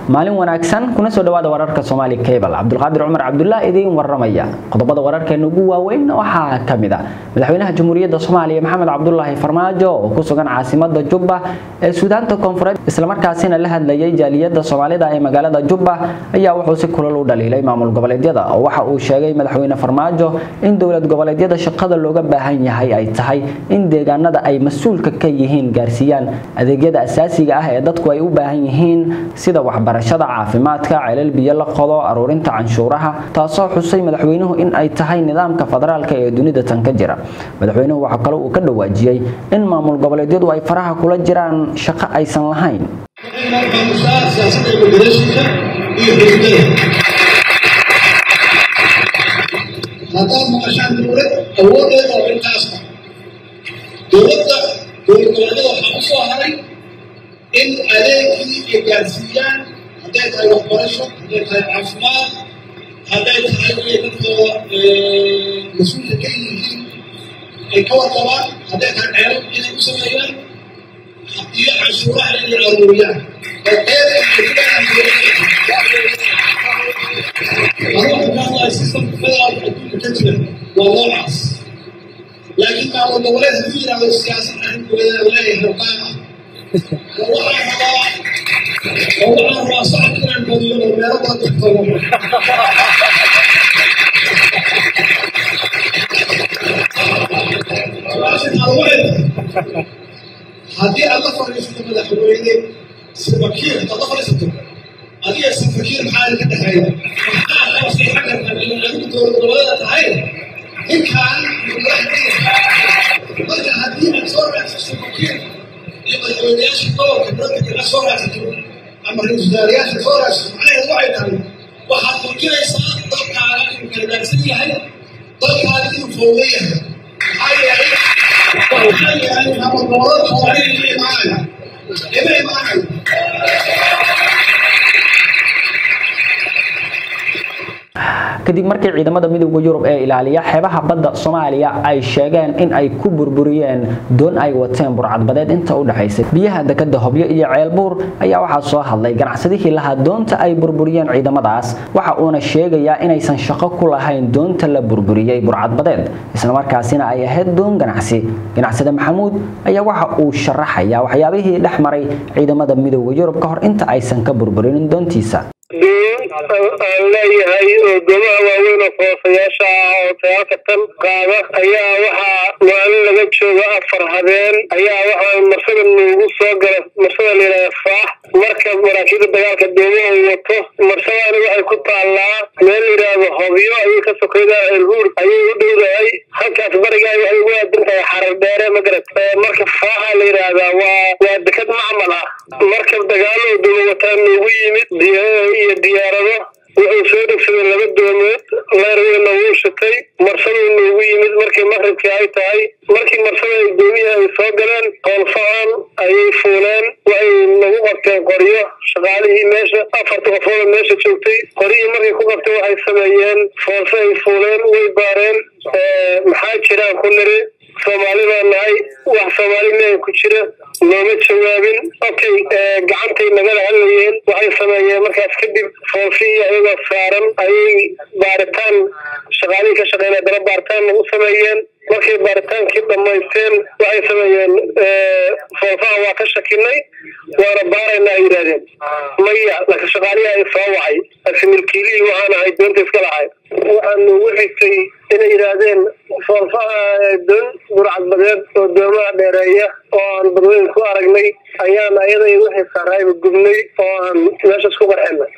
maalin wanaagsan kuna soo dhawaada wararka Somali Cable Cabdulqaadir Umar Cabdullah idin waramaya qodobada wararkeena ugu waaweyn waxaa kamid ah madaxweynaha Jamhuuriyadda Soomaaliya Maxamed Cabdullaahi Farmaajo oo ku sugan caasimadda Jubba ee Suudaanta Koonfureed isla markaasina la hadlayay jaaliyadda Soomaalida ee magaalada Jubba ayaa wuxuu si kulul u dhaliilay maamul goboleedyada oo waxa uu sheegay madaxweyne Farmaajo in dowlad goboleedyada shaqada looga baahan yahay ay tahay in deegaanada ay mas'uulka ka yihiin gaarsiiyaan adeegyada asaasiga ah ee dadku ay u baahan yihiin sida waxbarashada caafimaadka celal biyo la qodo aruurinta canshuuraha taasoo xusay madaxweynuhu in ay tahay nidaamka federaalka ee dunida tan ka jira madaxweynuhu waxa kale uu ka dhawaajiyay in maamul goboleedyadu ay faraha kula jiraan shaqo aysan lahayn haddaad maqashaan dowlad awoodeeda oo intaasba dowladda dowladgoboleedyada waxaa u soo haray in adeegkii ay gaarsiiyaan hadday tahay waxbarasho hadday tahay caafimaad hadday tahay inay dadkooda mas-uulka ka yihiin ay ka warqabaan hadday tahay ceelab inay u sameeyaan iyo canshuuraha inay aruuriyaan systemka federaalka adduunka ka jira waa noocaas laakiin maamul goboleed hadduu yidhaahdo siyaasad arrinkooda leeyahay hogaan ah waxaan rabaa oo waxaan rabaa socodka inaan badiyo oo meelo badan tagto haddii aad la fadhiisato madaxweyne safakiir hadaad la fadhiisato adiga safakiir maxaa ka dhexeeya maxaa qabsay xagga adigu dowlad goboleeda tahay ninkaan marka haddii aad soo raacsato safakiir iyo madaxweyneyaasha gobolka dadka aad soo raacsato ama ra-iisul wasaarayaasha soo raacsato macnaheedu waxay tahay waxaad muujinaysaa dalkaaga inuu kala daagsan yahay dalkaaga inuu fowda yahay maxaa yeelay waxaa yeelay maamul goboleedka waa inay la imaanayo ima imaanayo kadib markii ciidamada midowda Yurub ee ilaaliya xeebaha badda Soomaaliya ay sheegeen in ay ku burburiyeen doon ay wateen burcadbadeed inta u dhaxaysay biyaha dekada Hobyo iyo Ceelbuur ayaa waxa soo hadlay ganacsadihii lahaa doonta ay burburiyeen ciidamadaas waxa uuna sheegayaa inaysan shaqo ku lahayn doonta la burburiyay burcadbadeed isla markaasina ay ahayd doon ganacsi ganacsade Maxamuud ayaa waxa uu sharaxayaa waxyaabihii dhex maray ciidamada midowda Yurub ka hor inta aysan ka burburinin doontiisa aan leeyahay oo goobaha waaweyn oo foosayaasha ah oo sagaalka tan qaada ayaa waxaa maalin laga jooga afar habeen ayaa waxaa marsada noogu soo gala marsada layidhahda faax marka maraakiibda dagaalka doomaha uu wato marsadani waxay ku taallaa meel layidhaahdo hobyo ayay ka sokayda elhuur ayay u dhowdahay halkaas barigaa waxay ugu aadan tahay xarar dheere magarat marka faaxa la yidhaahdaa waa waa dekad macmal ah markab dagaalo duma wataa noogu yimid iyo diyaarado wuxuu soo dhegsaday laba doomood leerweyna wuu shitay marsaduu noogu yimid markii maqribkii ay tahay markii marsada ay doomihii ay soo galeen hoolfahan ayay fuuleen waxay nagu qabteen qoryo shaqaalihii meesha afarta qofooda meesha joogtay qoryihii markay ku qabtay waxay sameeyeen foose ay fuuleen way baareen maxaa jiraan ku niri soomaali baa nahay wax soomaali mea ku jira looma jawaabin okay gacantay nagala hadlayeen waxay sameeyeen markaas kadib foofii ayagoo saaran ayay baaritaan shaqaalihii ka shaqeynaya dala baaritaan nagu sameeyeen markay baaritaankii dhammaysteen waxay sameeyeen foofaha waa ka shakinay waana baarayna ay yidhahdeen maya laka shaqaalihi ay soo wacay ase milkiilihii waxaan ahay doonta iska lahay waxaa noogu xigtay inay yidhaahdeen foofaha doon burcadbadeed oo doomaha dheereeya oo aan badweyn ku aragnay ayaan ayaday wixii saaraayba gubnay oo aan meeshas ku qarxinay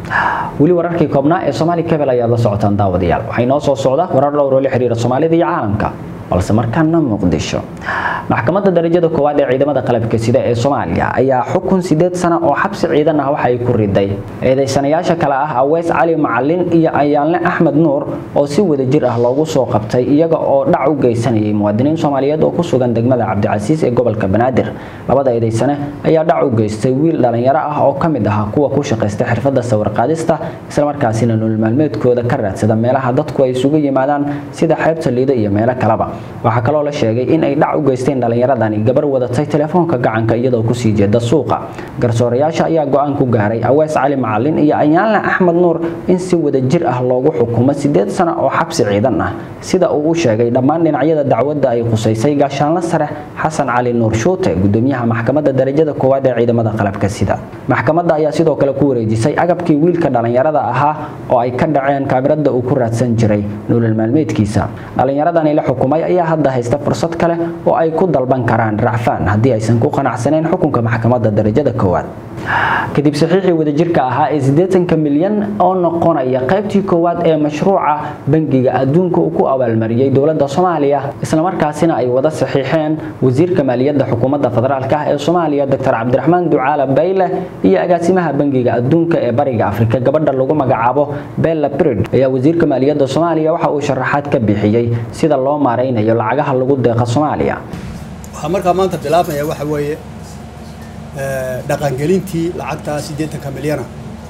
weli wararkii koobnaa ee Somali Cable ayaad la socotaan daawadayaal waxay noo soo socda warar dhowr oo la xiriira Soomaalida iyo caalamka balse markaana Muqdisho maxkamadda darajada koowaad ee ciidamada qalabka sida ee Soomaaliya ayaa xukun 8 sano oo xabsi ciidan ah waxa ay ku riday eedeysanayaasha kale ah Aweys Cali Macallin iyo Ayaanle Axmed Nuur oo si wada jir ah loogu soo qabtay iyaga oo dhac u geysanayay muwaadiniin Soomaaliyeed oo ku sugan degmada Cabdicasiis ee gobolka Banaadir labada eedeysane ayaa dhac u geystay wiil dhalinyaro ah oo kamid ah kuwa ku shaqeysta xirfadda sawir qaadista isla markaasina nolol maalmeedkooda ka raadsada meelaha dadku ay isugu yimaadaan sida xeebta liida iyo meelo kaleba waxaa kaloo la sheegay in ay dhac u geysteen dhallinyaradani gabar wadatay telefoonka gacanka iyadoo kusii jeeda suuqa garsoorayaasha ayaa go-aan ku gaaray awees cali macalin iyo anyaalna axmed nuur in si wadajir ah loogu xukumo sideed sano oo xabsi ciidan ah sida uu u sheegay dhammaan dhinacyada dacwadda ay khusaysay gaashaanla sare xasan cali nuur shuute gudoomiyaha maxkamadda darajada koowaad ee ciidamada qalabka sida maxkamadda ayaa sidoo kale ku wareejisay agabkii wiilka dhallinyarada ahaa oo ay ka dhaceen kaamirada uu ku raadsan jiray nolol maalmeedkiisa dhallinyaradani la xukumay ayaa hadda haysta fursad kale oo ay ku dalban karaan racfaan haddii aysan ku qanacsaneyn xukunka maxkamadda darajada koowaad kadib saxiixii wadajirka ahaa ee siddeetanka milyan oo noqonaya qaybtii koowaad ee mashruuca bangiga adduunka uu ku abaalmariyey dowladda soomaaliya islamarkaasina ay wada saxiixeen wasiirka maaliyadda xukuumadda federaalk ah ee soomaaliya doctor cabdiraxmaan ducaala bayle iyo agaasimaha bangiga adduunka ee bariga afrika gabadha lagu magacaabo bella brid ayaa wasiirka maaliyadda soomaaliya waxa uu sharaxaad ka bixiyey sida loo maaraynayo lacagaha lagu deeqa soomaaliya waxaa markaa maanta bilaabmaya waxa weeye dhaqangelintii lacagtaa siddeetanka milyana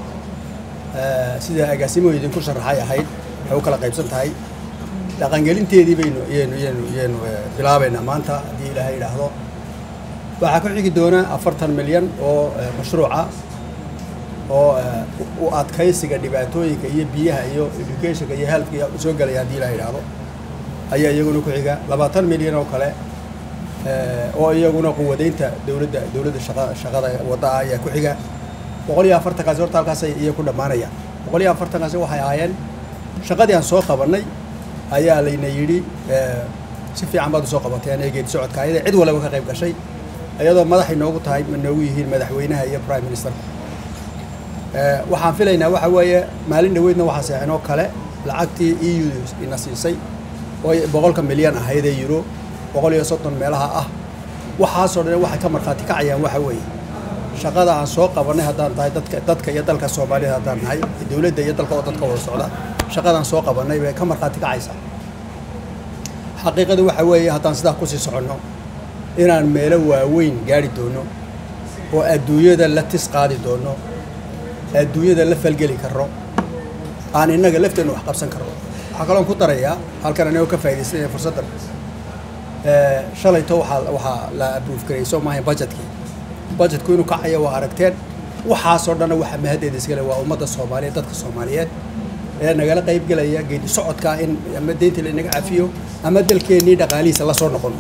sida agaasimuhu idinku sharaxay ahayd waxay u kala qaybsan tahay dhaqangelinteedii baynu yaynu yaynu yaynu bilaabaynaa maanta haddii ilaahay idhaahdo waxaa ku xigi doona afartan milyan oo mashruuca oo u adkaysiga dhibaatooyinka iyo biyaha iyo educationka iyo healthka soo gelaya haddii ilaahay idhaahdo ayaa iyaguna ku xiga labaatan milyan oo kale oo iyaguna quwadeynta dowladda dowladda shaqa shaqada wadda ah ayaa ku xiga boqol iyo afartankaasi horta halkaasay iyo ku dhammaanayaan boqol iyo afartankaasi waxay ahaayeen shaqadii aan soo qabannay ayaa layna yidhi si fiican baad usoo qabateen ee geedi socodka ayada cid walaba ka qayb gashay iyadoo madaxay noogu tahay noogu yihiin madaxweynaha iyo prime minister waxaan filaynaa waxa weeye maalin dhaweydna waxaa seexinoo kale lacagtii e u ina siisay oo boqolka milyan ahayd ee euro boqol iyo soddon meelaha ah waxaasoo dhan waxay ka markhaati kacayaan waxa weeye shaqada aan soo qabannay haddaan tahay dadka dadka iyo dalka soomaalida haddaan nahay dowladda iyo dalka oo dadka wada socda shaqadaan soo qabannay bay ka markhaati kacaysaa xaqiiqadu waxa weeye haddaan sidaa kusii soconno inaan meelo waaweyn gaari doono oo adduunyada la tis qaadi doono adduunyada la falgeli karro aan innaga lafteenna wax qabsan karro waxaa kaloon ku darayaa halkan anigoo ka faa'iidaysanaya fursaddan shalayto waxaa waxaa la abruuf garay soo maahayn budgetkii budgetku inuu kacaya waa aragteen waxaasoo dhanna waxa mahaddeeda iskale waa ummadda soomaaliyeed dadka soomaaliyeed ee nagala qayb gelaya geedi socodka in ama deynta lainaga cafiyo ama dalkeennii dhaqaalihiisa la soo noqon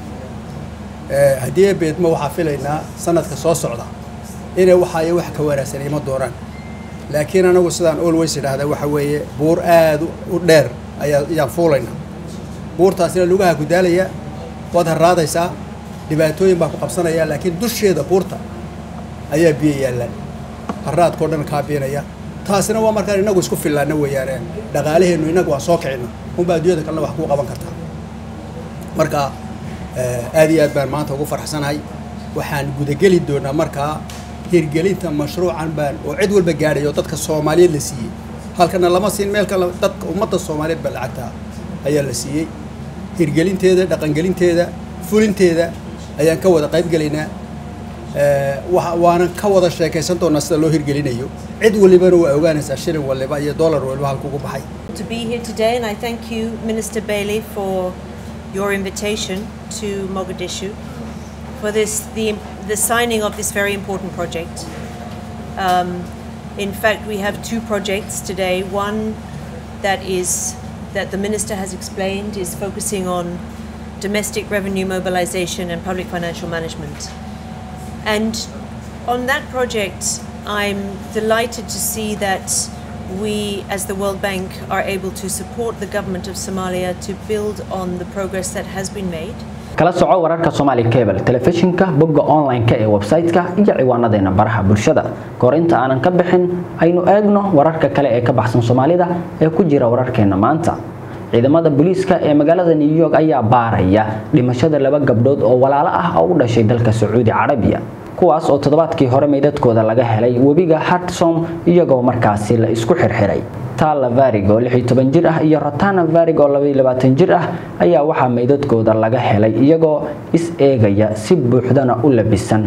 haddii beedmo waxaa filaynaa sanadka soo socda inay waxaayo wax ka wanaagsan ima doonaan laakiin anagu sidaan always idhaahda waxa weeye buur aad u dheer ayaa ayaan fuulaynaa buurtaasina lugaha ku daalaya waad harraadaysaa dhibaatooyin baa ku qabsanaya laakiin dusheeda buurta ayaa biyo yaallaan harraadkao dhan kaa biinaya taasina waa markaan inagu isku fillaana weeyaane dhaqaalaheennu inagu waan soo kicina unbaa adduunyada kalena wax kuu qaban kartaa marka aad iyo aad baan maanta ugu farxsanahay waxaan gudageli doonaa markaa hirgelinta mashruucan baan oo cid walba gaadhay oo dadka soomaaliyeed la siiyey halkana lama siin meel kale dadka ummadda soomaaliyeed baa lacagtaa ayaa la siiyey hirgelinteeda dhaqangelinteeda fulinteeda ayaan ka wada qayb gelaynaa waanan ka wada sheekaysan doonaa sida loo hirgelinayo cid walibana waa ogaanaysaa shilin waliba iyo dollar waliba halkugu baxay to be here today and I thank you Minister Bailey for your invitation to Mogadishu for this the the signing of this very important project. Um, in fact, we have two projects today. One that is that the minister has explained is focusing on domestic revenue mobilization and public financial management. And on that project, I'm delighted to see that we, as the World Bank, are able to support the government of Somalia to build on the progress that has been made. kala soco wararka Somali Cable telefishinka bogga online-ka ee website-ka iyo ciwaanadeena baraha bulshada goor inta aanan ka bixin aynu eegno wararka kale ee ka baxsan Soomaalida ee ku jira wararkeena maanta ciidamada booliiska ee magaalada New York ayaa baaraya dhimashada laba gabdhood oo walaalo ah oo u dhashay dalka Sacuudi Carabiya kuwaas oo toddobaadkii hore meydadkooda laga helay webiga Hudson iyagoo markaasi la isku xirxiray Tala Varig oo 16 jir ah iyo Ratana Varig oo 22 jir ah ayaa waxaa meydadkooda laga helay iyagoo is eegaya si buuxdana u labisan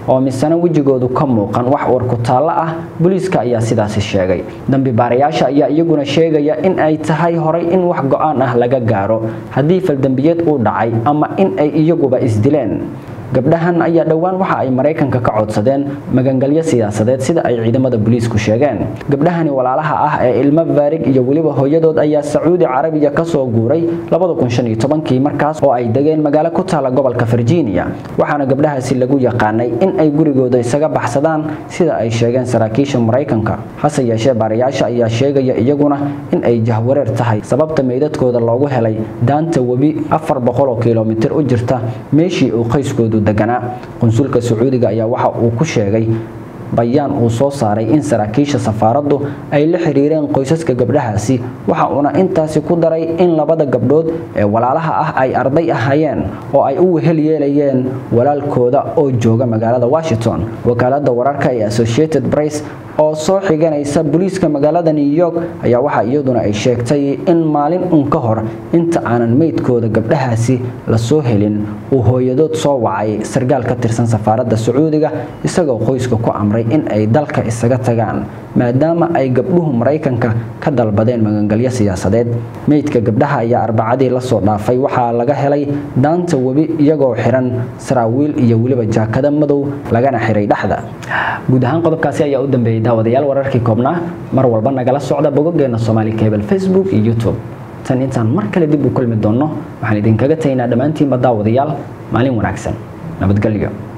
oo misana wejigoodu ka muuqan wax warku taallo ah booliiska ayaa sidaasi sheegay dambi baarayaasha ayaa iyaguna sheegaya in ay tahay horay in wax go-aan ah laga gaaro haddii faldambiyeed uu dhacay ama in ay iyaguba isdileen gabdhahan ayaa dhowaan waxa ay maraykanka ka codsadeen magangalyo siyaasadeed sida ay ciidamada booliisku sheegeen gabdhahani walaalaha ah ee ilmo vaarig iyo weliba hooyadood ayaa sacuudi carabiya kasoo guuray kii markaas oo ay degeen magaalo ku taala gobolka virginia waxaana gabdhahaasi lagu yaqaanay in ay gurigooda isaga baxsadaan sida ay sheegeen saraakiisha maraykanka hase yeeshee baarayaasha ayaa sheegaya iyaguna in ay jahwareer tahay sababta meydadkooda loogu helay daanta webi kilomitir u jirta meeshii uu qoyskoodu deganaa qunsulka sacuudiga ayaa waxa uu ku sheegay bayaan uu soo saaray in saraakiisha safaaraddu ay la xiriireen qoysaska gabdhahaasi waxa uuna intaasi ku daray in labada gabdhood ee walaalaha ah ay arday ahaayeen oo ay u wehel yeelayeen walaalkooda oo jooga magaalada washington wakaalada wararka ee associated press oo soo xiganaysa booliiska magaalada new york ayaa waxa iyaduna ay sheegtay in maalin un ka hor inta aanan meydkooda gabdhahaasi lasoo helin uu hooyadood soo wacay sargaal ka tirsan safaaradda sacuudiga isagoo qoyska ku amray in ay dalka isaga tagaan maadaama ay gabdhuhu maraykanka ka dalbadeen magangalyo siyaasadeed meydka gabdhaha ayaa arbacadii lasoo dhaafay waxaa laga helay daanta webi iyagoo xiran saraawiil iyo weliba jaakada madow lagana xiray dhexda guud ahaan qodobkaasi ayaa u dambeeyey daawadayaal wararkii koobnaa mar walba nagala socda bogogeena somaali cable facebook iyo youtube tan intaan mar kale dib u kulmi doonno waxaan idinkaga tagnaa dhammaantiinba daawadayaal maalin wanaagsan nabadgelyo